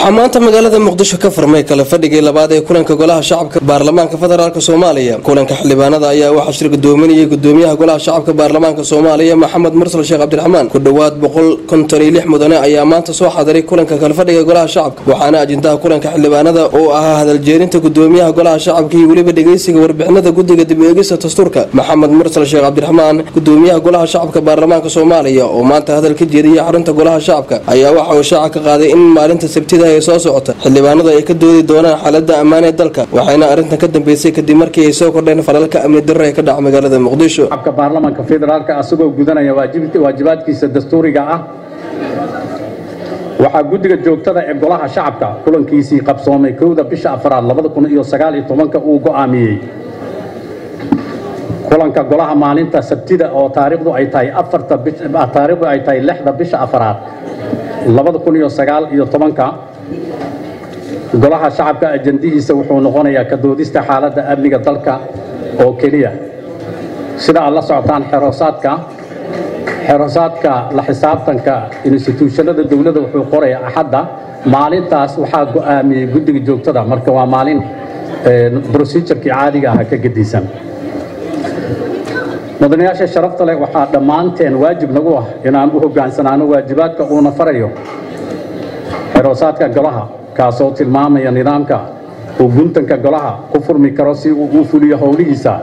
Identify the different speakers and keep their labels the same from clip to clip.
Speaker 1: waxaa maanta magaalada muqdisho ka furmay kala fadhigii labaad ee kulanka golaha shacabka baarlamaanka federaalk soomaaliya kulanka xildhibaanada ayaa waxaa shir gudoominayay gudoomiyaha golaha shacabka baarlamaanka soomaaliya maxamed mursal sheekh cabdiraxmaan ku dhowaad boqol konton iyo lix mudane ayaa maanta soo xadiray kulanka kalafadhiga golaha shacabka waxaana ajendaha kulanka xildhibaanada oo ahaa hadaljeerinta gudoomiyaha golaha shacabka iyo weliba dhegeysiga warbixinada guddiga dib eegista dastuurka maxamed mursal sheekh cabdiraxmaan gudoomiyaha golaha shacabka baarlamaanka soomaaliya oo maanta hadal ka jeediyay xarunta golaha shacabka ayaa waxa uu shaaca ka qaaday in maalinta sabtida ee soo socota xildhibaanadu ay ka doodi doonaan xaalada ammaan ee dalka waxayna arrintan ka dambeysay kadib markii ay soo kordheen falalka amni darro ee ka dhaca magaalada muqdisho
Speaker 2: shacabka baarlamaanka federaalka asagoo gudanaya waajibaadkiisa dastuuriga ah waxaa guddiga joogtada ee golaha shacabka kulankiisii qabsoomay kowda bisha afraad labada kun iyo sagaal iyo tobanka uu go'aamiyey kulanka golaha maalinta sabtida oo taariikhdu ay tahay afarta taariikhdu ay tahay lixda bisha afraad labada kun iyo sagaal iyo tobanka golaha shacabka ajandihiisa wuxuu noqonayaa ka doodista xaaladda amniga dalka oo keliya sida aad la socotaan xeroosaadka xeroosaadka la xisaabtanka instituushanada dowladda wuxuu qoraya axadda maalintaas waxaa go'aamiyey guddiga joogtada marka waa maalin brosijurkii caadiga ah ka gedisan mudanayaasha sharafta leh waxaa dhammaanteen waajib nagu ah inaan u hoggaansanaano waajibaadka uuna farayo xeroosaadka golaha kaasoo tilmaamaya nidaamka uu guntanka golaha ku furmi karo si uu u fuliyo howlihiisa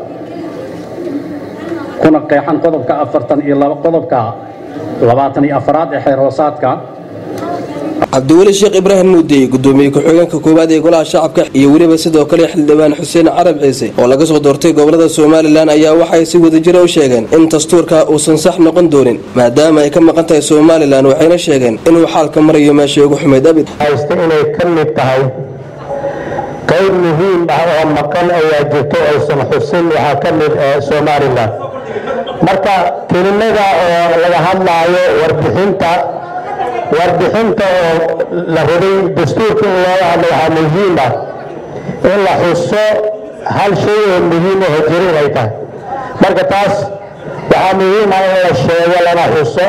Speaker 2: kuna qeexan qodobka afartan iyo qodobka labaatan iyo afaraad ee xeerhoosaadka
Speaker 1: cabdiweli sheekh ibraahim muudey gudoomiye ku-xigeenka koowaad ee golaha shacabka iyo weliba sidoo kale xildhibaan xuseen carab ciise oo laga soo doortay gobolada somalilan ayaa waxay si wadajira u sheegeen in dastuurka uusan sax noqon doonin maadaama ay ka maqan tahay somalilan waxayna sheegeen inuu xaalka marayo meesha ugu xumayd abid
Speaker 3: haysta inay ka mid tahay qayb muhiim ah oo maqan ayaa jirto aysan xusin waxaa ka mid somalilan marka kelimada oo laga hadlaayo warbixinta warbixinta oo la rabay dastuurka in looga hadlo waxaa muhiim ah in la xuso hal shay oo muhiim aho jiro inay tahay marka taas waxaa muhiim ah in la sheego lana xuso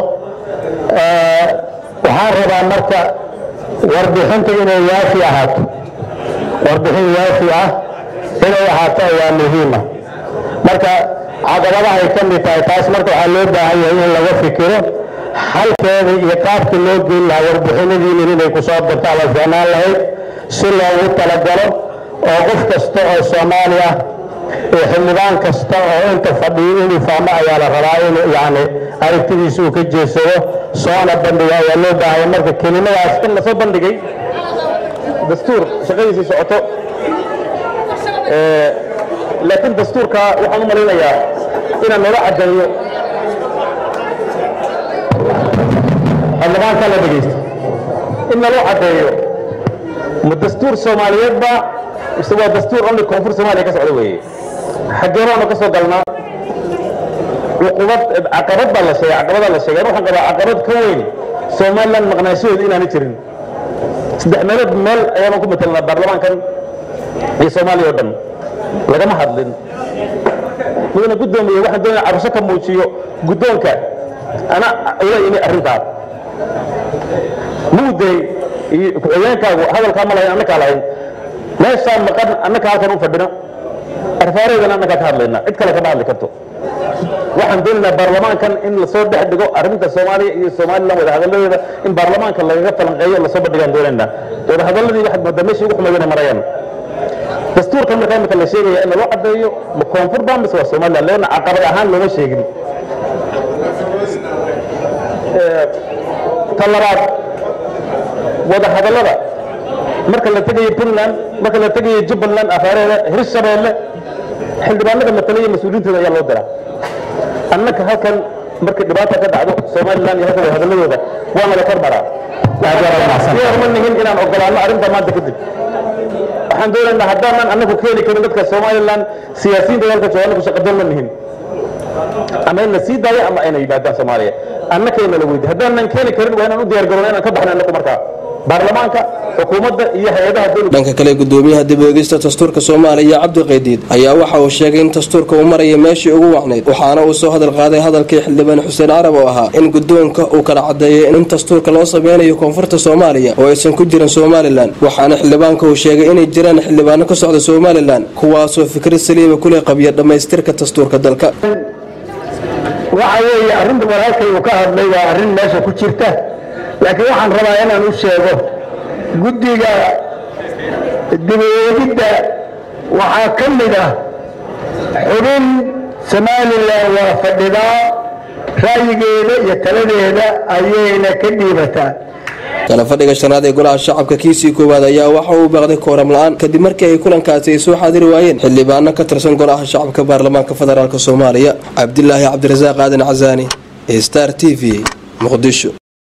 Speaker 3: waxaan rabaa marka warbixinta inay waafi ahaato warbixin waafi ah inay ahaato ayaa muhiima marka caqabadahay ka mid tahay taas marka waxaa loo baahan yahay in laga fikiro halkeeda iyo qaabka loo geyn lahaa warbixinadiinin inay ku soo darto ama fiicnaan lahayd si loogu talagalo oo qof kasta oo soomaali ah iyo xildhibaan kasta oo inta fadhiyo inuu fahmo ayaa la rabaa inuu yacni aragtidiisa uu ka jeedsado soona bandhiga ayaa loo baahaya marka kelimadaas
Speaker 4: in lasoo bandhigay dastuur shaqadiisii socoto laakiin dastuurka waxaan u malaynayaa inaan noola caddeeyo xildhibaanka la dhegaysto in naloo caddeeyo ma dastuur soomaaliyeedba mise waa dastuur only koonfur soomaaliya ka socda weeye xaggeebaanu ka soo galnaa cuqubad caqabad baa la sheegay caqabadaa la sheegay waxaan qabaa caqabad ka weyn somaliland maqnaashahooda inaanay jirin saddex meelood meel ayaanu ku matelnaa baarlamaankan iyo soomaaliya oo dhan lagama hadlin mudana guddoomiye waxaan doonaya cabasho ka muujiyo guddoonka ana ula imi arrintaa muudey iyo ku-xigeenkaagu hadalkaa ma lahayn annakaa lahayn meeshaa maqan annaka halkan u fadhino arfaareedana annakaa ka hadlayna cid kale kama hadli karto waxaan doonaynaa baarlamaankan in lasoo dhex dhigo arrinta soomaaliya iyo somalilan wadahadalladeeda in baarlamaanka lagaga falanqeeyo lasoo bandhigaan doonaynaa wadahadalladii waxaad moodaa meeshii ugu xumaydana marayaan dastuurkan markaa imika la sheegaya in loo caddeeyo ma koonfur baa mise waa somaliland leanna caqabad ahaan looma sheegin ta labaad wadahadallada marka la tegayo puntland marka la tegayo jubbaland afaareeda hirshabeelle xildhibaanada matalaya mas-uuliyiintooda ayaa loo diraa annaka halkan markay dhibaata ka dhacdo somaliland iyo halkan wadahadalladooda waana la kormaraa ma nihin inaan ogolaano arrinta maanta kadib waxaan doonaynaa haddaanan annagu keeni karin dadka somaliland siyaasiyiinta dalka jooga annagu shaqadoon ma nihin ama in la sii daayo ama ayna yimaadaan soomaaliya annakayna la weydi haddaanan keeni karin waa inaan u diyaar garowna inaan ka baxno annagu markaa baarlamaanka xukuumadda iyo hay-adaha dowladda
Speaker 1: dhanka kale gudoomiyaha dib oegista dastuurka soomaaliya cabdi qaydiid ayaa waxa uu sheegay in dastuurka uu maraya meeshii ugu wacnayd waxaana uu soo hadal qaaday hadalkii xildhibaan xuseen carab oo ahaa in gudoonka uu kala cadeeyay in dastuurka loo sameynayo koonfurta soomaaliya oo aysan ku jirin somalilan waxaana xildhibaanka uu sheegay inay jiraan xildhibaano ka socda somalilan kuwaasoo fikrad saliima kule qabiya dhammaystirka dastuurka dalka
Speaker 3: waxa weeye arrinta walaalkay uu ka hadlay waa arrin meesha ku jirta laakiin waxaan rabaa inaan u sheego guddiga dibeegidda waxaa ka mid ah xubin somalilan waa fadhidaa ra'yigeeda iyo taladeeda ayayna ka dhiibataa
Speaker 1: kala fadhiga shanaad ee golaha shacabka kiisii koowaad ayaa waxa uu baaqday kooram la-aan kadib markii ay kulankaasi ay soo xaadiri waayeen xildhibaano ka tirsan golaha shacabka baarlamaanka federaalk soomaaliya cabdilaahi cabdirasaaq aadan casaani star t v muqdisho